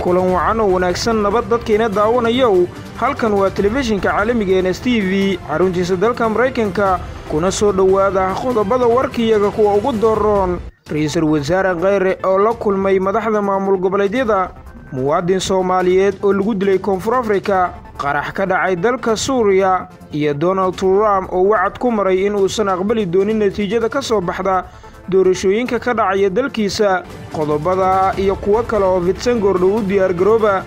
kulan wacan oo wanaagsan nabad dadkiina daawanayow halkan waa telefishinka caalamiga n s t v xaruntiisa dalka maraykanka kuna soo dhowaada qodobada warkiyaga kuwa ugu dooroon ra-iisul wasaare kheyre oo la kulmay madaxda maamul goboleedyada muwaadin soomaaliyeed oo lagu dilay koonfur afrika qarax ka dhacay dalka suuriya iyo donald trump oo wacad ku maray in uusan aqbali doonin natiijada ka soo baxda doorashooyinka ka dhacaya dalkiisa qodobada iyo kuwo kale oo fidsan goordhow u diyaargarooba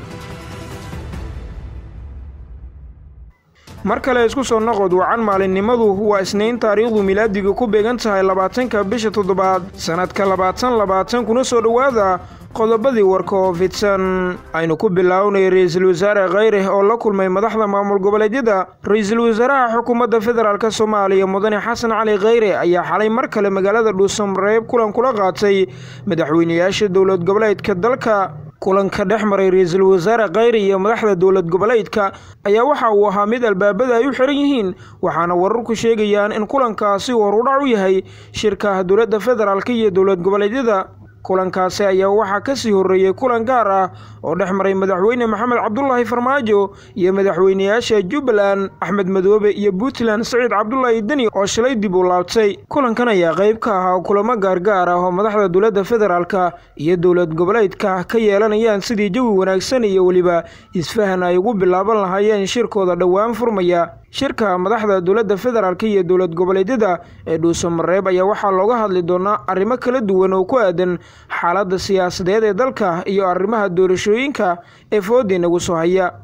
mar kale isku soo noqod wacan maalinimadu waa isniin taariikhdu milaadiga ku beegan tahay labaatanka bisha toddobaad sannadka labaatan labaatan kuna soo dhowaada qodobadii warka oo fidsan aynu ku bilaawnay ra-iisul wasaare kheyre oo la kulmay madaxda maamul goboleedyada ra-iisul wasaaraha xukuumadda federaalk soomaaliya mudane xasan cali kheyre ayaa xalay mar kale magaalada dhuusamareeb kulan kula qaatay madaxweynayaasha dowlad goboleedka dalka kulanka dhex maray ra-iisul wasaare kheyre iyo madaxda dowlad goboleedka ayaa waxa uu ahaa mid albaabada ay u xiran yihiin waxaana wararku sheegayaan in kulankaasi uu horudhac u yahay shirka dowladda federaalk iyo dowlad goboleedyada kulankaasi ayaa waxaa ka sii horreeyey kulan gaar ah oo dhex maray madaxweyne maxamed cabdulaahi farmaajo iyo madaxweynayaasha jubbaland axmed madoobe iyo puntland saciid cabdulaahi deni oo shalay dib u laabtay kulankan ayaa qayb ka ahaa kulamo gaargaar ah oo madaxda dowladda federaalka iyo dowlad goboleedka ka yeelanayaan sidii jawi wanaagsan iyo weliba isfahan ay ugu bilaaban lahaayeen shirkooda dhowaan furmaya shirka madaxda dowladda federaalk iyo dowlad goboleedyada ee dhuusamareeb ayaa waxaa looga hadli doonaa arrimo kala duwan oo ku aadan xaaladda siyaasadeed ee dalka iyo arrimaha doorashooyinka ee foodii nagu soo haya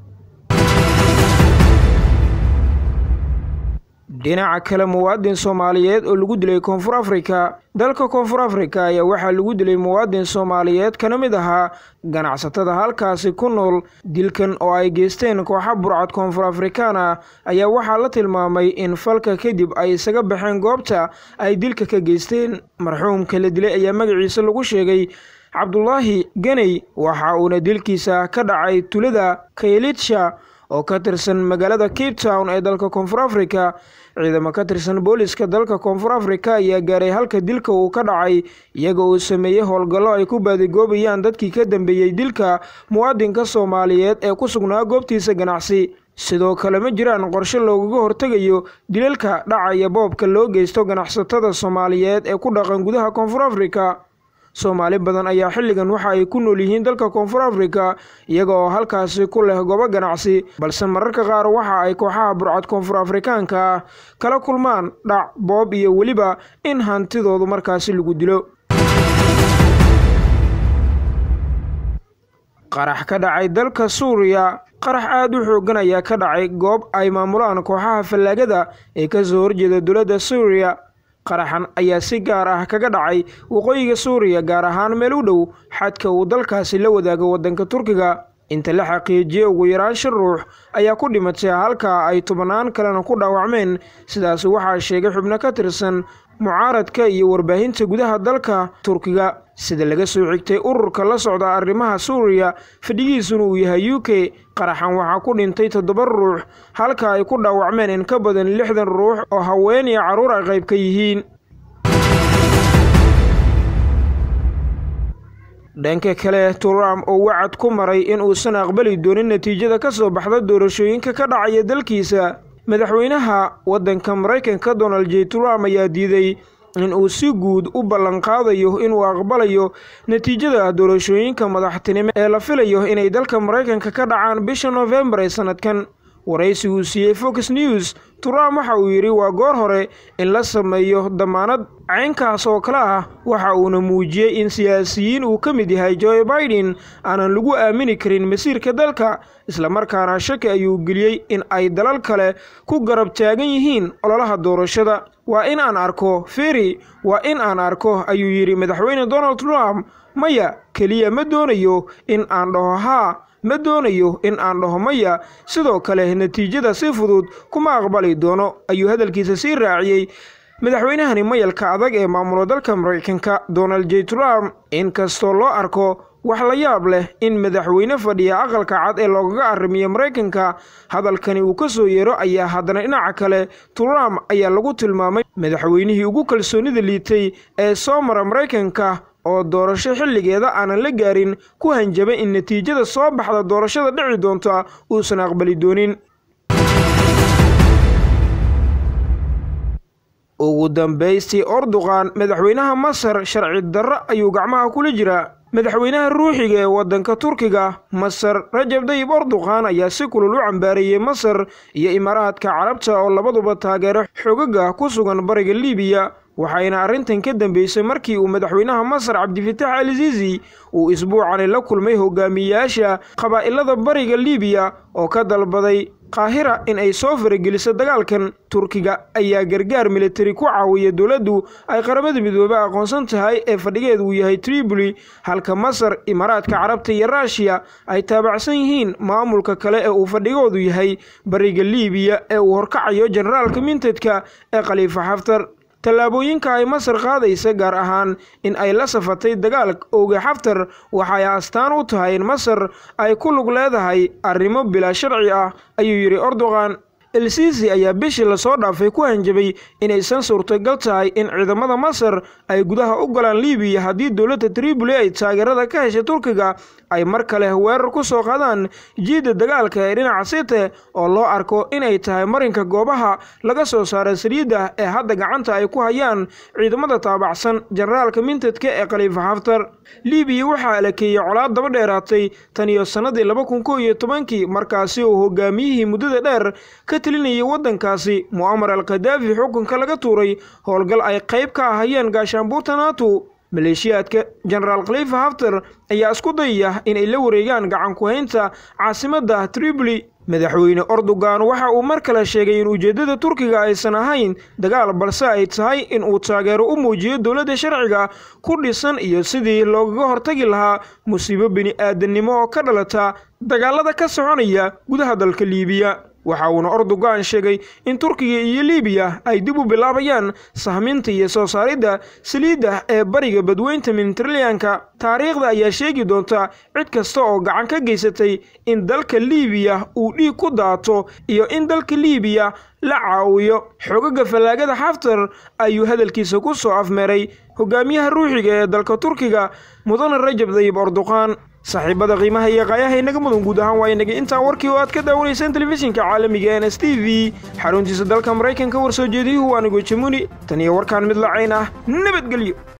dhinaca kale muwaadin soomaaliyeed oo lagu dilay koonfur afrika dalka koonfur afrika ayaa waxaa lagu dilay muwaadin soomaaliyeed kana mid ahaa ganacsatada halkaasi ku nool dilkan oo ay geysteen kooxa burcad koonfur afrikaan ah ayaa waxaa la tilmaamay in falka kadib ay isaga baxeen goobta ay dilka ka geysteen marxuumka la dilay ayaa magaciisa lagu sheegay cabdulaahi ganey waxa uuna dilkiisa ka dhacay tulada kaylitsha oo ka tirsan magaalada cape town ee dalka koonfur afrika ciidamo ka tirsan booliska dalka koonfur afrika ayaa gaaray halka dilka uu ka dhacay iyaga uu sameeyey howlgallo ay ku baadigoobayaan dadkii ka dambeeyey dilka muwaadinka soomaaliyeed ee ku sugnaa goobtiisa ganacsi sidoo kale ma jiraan qorshe loogaga hortegayo dilalka dhacaya boobka loo geysto ganacsatada soomaaliyeed ee ku dhaqan gudaha koonfur afrika soomaali badan ayaa xilligan waxa ay ku nool yihiin dalka koonfur afrika iyaga oo halkaasi ku leh goobo ganacsi balse mararka qaar waxa ay kooxaha burcad koonfur afrikaanka ah kala kulmaan dhac boob iyo weliba in hantidoodu markaasi lagu dilo qarax ka dhacay dalka suuriya qarax aada u xoogan ayaa ka dhacay goob ay maamulaan kooxaha fallaagada ee kasoo horjeeda dowladda suuriya qaraxan ayaa si gaar ah kaga dhacay waqooyiga suuriya gaar ahaan meel u dhow xadka uu dalkaasi la wadaago waddanka turkiga inta la xaqiijiyey ugu yaraan shan ruux ayaa ku dhimatay halka ay tobannaan kalena ku dhaawacmeen sidaas waxaa sheegay xubno ka tirsan mucaaradka iyo warbaahinta gudaha dalka turkiga sida laga soo xigtay ururka la socda arrimaha suuriya fadhigiisuna uu yahay u k qaraxan waxaa ku dhintay toddoba ruux halka ay ku dhaawacmeen in ka badan lixdan ruux oo haween iyo carruur ay qayb ka yihiin dhanka kale trump oo wacad ku maray in uusan aqbali doonin natiijada ka soo baxda doorashooyinka ka dhacaya dalkiisa madaxweynaha waddanka maraykanka donald j trump ayaa diiday in uu si guud u ballanqaadayo inuu aqbalayo natiijada doorashooyinka madaxtinimo ee la filayo inay dalka maraykanka ka dhacaan bisha noofembar ee sannadkan waraysi uu siiyey fox news trump waxa uu yidhi waa goor hore in la sameeyo damaanad caynkaas oo kale ah waxa uuna muujiyey in siyaasiyiin uu ka mid yahay joe biden aanan lagu aamini karin masiirka dalka islamarkaana shaki ayuu geliyey in ay dalal kale ku garab taagan yihiin ololaha doorashada waa in aan arko feri waa in aan arko ayuu yidhi madaxweyne donald trump maya keliya ma doonayo in aan dhaho haa ma doonayo in aan dhaho maya sidoo kale natiijada si fudud kuma aqbali doono ayuu hadalkiisa sii raaciyey madaxweynahani mayalka adag ee maamulo dalka maraykanka donald j trump inkastoo loo arko wax la yaab leh in madaxweyne fadhiya aqalka cad ee loogaga arrimiyo maraykanka hadalkani uu ka soo yeero ayaa haddana dhinaca kale trump ayaa lagu tilmaamay madaxweynihii ugu kalsoonida liitay ee soo mara maraykanka oo doorasho xilligeeda aanan la gaarin ku hanjabay in natiijada soo baxda doorashada dhici doonta uusan aqbali doonin ugu dambaystii orduqan madaxweynaha masar sharci darro ayuu gacmaha kula jiraa madaxweynaha ruuxiga ee waddanka turkiga masar rajab dayib orduqan ayaa si kulul u cambaareeyey masar iyo imaaraadka carabta oo labaduba taageero xogaga ku sugan bariga libiya waxayna arrintan ka dambeysay markii uu madaxweynaha masar cabdifitaax al siisi uu isbuucani la kulmay hogaamiyayaasha qabaa'ilada bariga libiya oo ka dalbaday qaahira in ay soo farageliso dagaalkan turkiga ayaa gargaar militari ku caawiya dowladdu ay qaramada midoobe aqoonsan tahay ee fadhigeedu uu yahay triboli halka masar imaaraadka carabta iyo ruushiya ay taabacsan yihiin maamulka kale ee uu fadhigoodu yahay bariga libiya ee uu horkacayo generaalka mintedka ee khaliifa xaftar tallaabooyinka ay masar qaadaysa gaar ahaan in ay la safatay dagaal ooga xaftar waxay astaan u tahay in masar ay ku lug leedahay arrimo bilaa sharci ah ayuu yidhi ordogan elsiisi ayaa bishii lasoo dhaafay ku hanjabay inaysan suurtagal tahay in ciidamada masar ay gudaha u galaan libiya haddii dowladda triboli ay taageerada ka heshay turkiga ay mar kale weerar ku soo qaadaan jiidda dagaalka ee dhinaca site oo loo arko inay tahay marinka goobaha laga soo saara saliidda ee hadda gacanta ay ku hayaan ciidamada taabacsan generaalka mintedka ee khaliifa xaftar libiya waxaa alakeeyey colaad daba dheeraatay tan iyo sannadii laba kun kow iyo tobankii markaasi uu hogaamiyihii muddada dheer ka telinayay waddankaasi mu'amar al khadaafi xukunka laga tuuray howlgal ay qayb ka ahayeen gaashaanbuurta nato maleeshiyaadka genaraal khaliifa haftar ayaa isku dayaya inay la wareegaan gacan ku-haynta caasimadda triboli madaxweyne ordogan waxa uu mar kale sheegay in ujeeddada turkiga aysan ahayn dagaal balse ay tahay in uu taageero u muujiyo dowladda sharciga ku dhisan iyo sidii loogaga hortagi lahaa musiibo bini-aadannimo oo ka dhalata dagaalada ka soconaya gudaha dalka liibiya waxa uuna ordogan sheegay in turkiga iyo libiya ay dib u bilaabayaan sahminta iyo soo saaridda saliidda ee bariga badweynta mediteraneanka taariikhda ayaa sheegi doonta cid kasta oo gacan ka geysatay in dalka libiya uu dhiig ku daato iyo in dalka libiya la caawiyo xogaga fallaagada xaftar ayuu hadalkiisa ku soo afmeeray hogaamiyaha ruuxiga ee dalka turkiga mudane rajab dayib orduqaan saaxiibada qiimaha iyo qaayaha inaga mudan guud ahaan waa inaga intaa warkii oo aad ka daawanaysaan telefishinka caalamiga n s t v xaruntiisa dalka maraykanka war soo jeediyuhu waa nigo jamuni tan iyo warkaan mid lacayn ah nabadgelyo